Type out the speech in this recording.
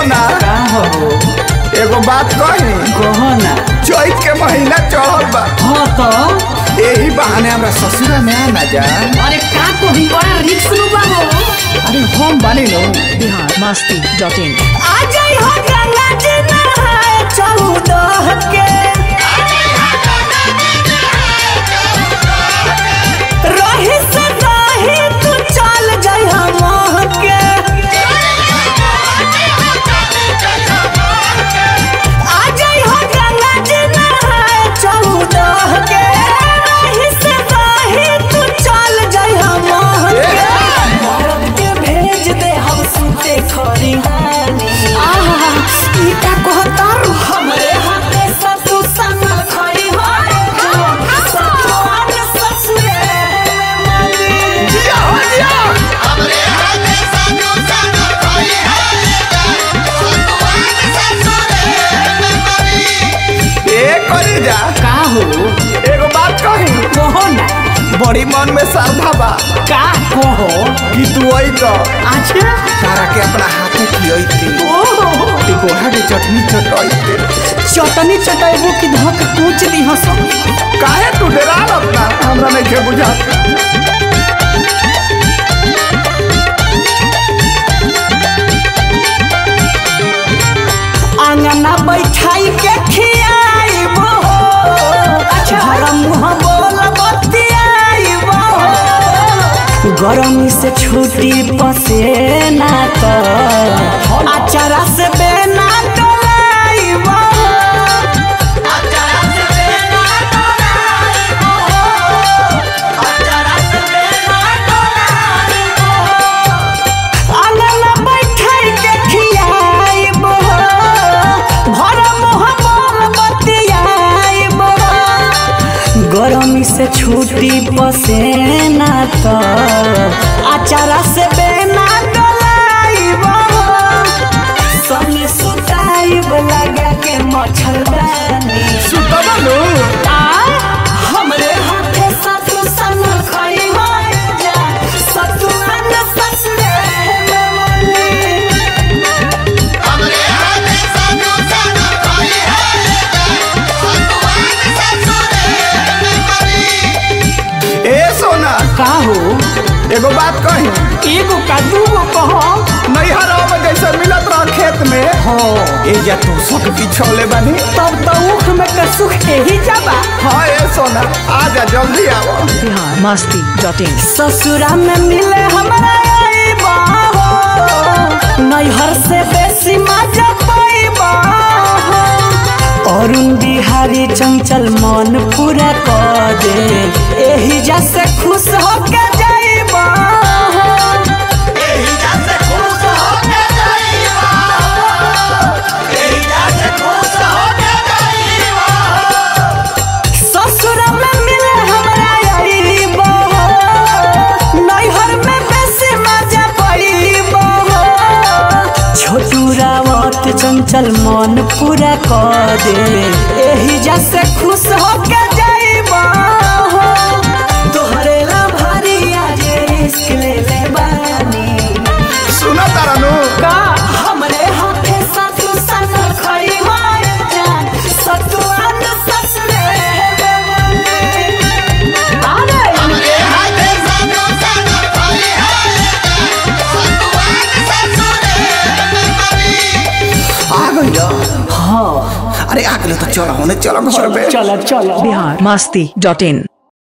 सोना का हो एगो बात कही कहो ना चैत के महीना चढ़ल बा हाँ तो यही बहाने हमरा ससुरा में आ ना जा अरे का कोही बड़ा रिक्स नु बाबू अरे हम बानी नो बिहार मस्ती डॉट इन आ जाई हो गंगा जी नहाए चौदह के रही से रही तू चल जाई हम के आ जाई हो गंगा जी नहाए चौदह के रही से रही तू चल जाई हम के मरद के भेज दे हम सुते खरी हानी आहा ई का कहतार हमरे हाथे ससु संग खरी हानी ससुराल ससुरे मली जिया हो जिया ए करे जा का हो एगो बात कही कहो ना बड़ी मन में श्रद्धा बा का कहो कि तू आई तो अच्छा तारा के अपना हाथे खियैती ओहो टिकोड़ा के चटनी चटैते चटनी चटेबो कि धक कूच दी हस काहे तू डरा अपना हमरा नहीं के बुझा आंगना बैठाई के खियाइबो अच्छा हरा मुंह बोल बतियाइबो गरमी से छुट्टी पसेना तो अचारा से बेना डोलाइबो आंगना बैठाई के खियाइबो भरा मुंह बोल बतियाइबो गरमी से छुट्टी पसेना तो अचारा से बेना डोलाइबो संगे सुताइब लगा के मच्छरदानी सुतबा नु आ हमरे हाथे ससु संग खई होय जा ससुराल ससुरे में मोली ए सोना का हो एगो बात कही एगो का दूगो कहो नैहर अब जैसे मिलत रह खेत में हो ए जा तू सक बिछौले बानी तब तो उख में के सुख ही जाबा हाँ ए सोना आ जा जल्दी आवा बिहार मस्ती डॉट इन ससुरा में मिले हमरा आईबा हो नैहर से बेसी मजा पाईबा हो अरुण बिहारी चंचल मन पूरा कर दे एही जैसे खुश होके जाईबा हो ससुर में मिले हमरा आईबो नैहर में बेसी मजा पड़ीबो छोटू रावत चंचल मन पूरा कर दे एही जैसे खुश होके जाईबो तोहरे ला भारी आज रिस्क ले ले बानी सुना तारा नु का हमरे हाथे ससु संग खड़ी होय जान ससुराल ससुरे बेवली अरे आ गई हाँ अरे आ गई तो चलो होने चलो घर पे चलो चलो बिहार मस्ती डॉट इन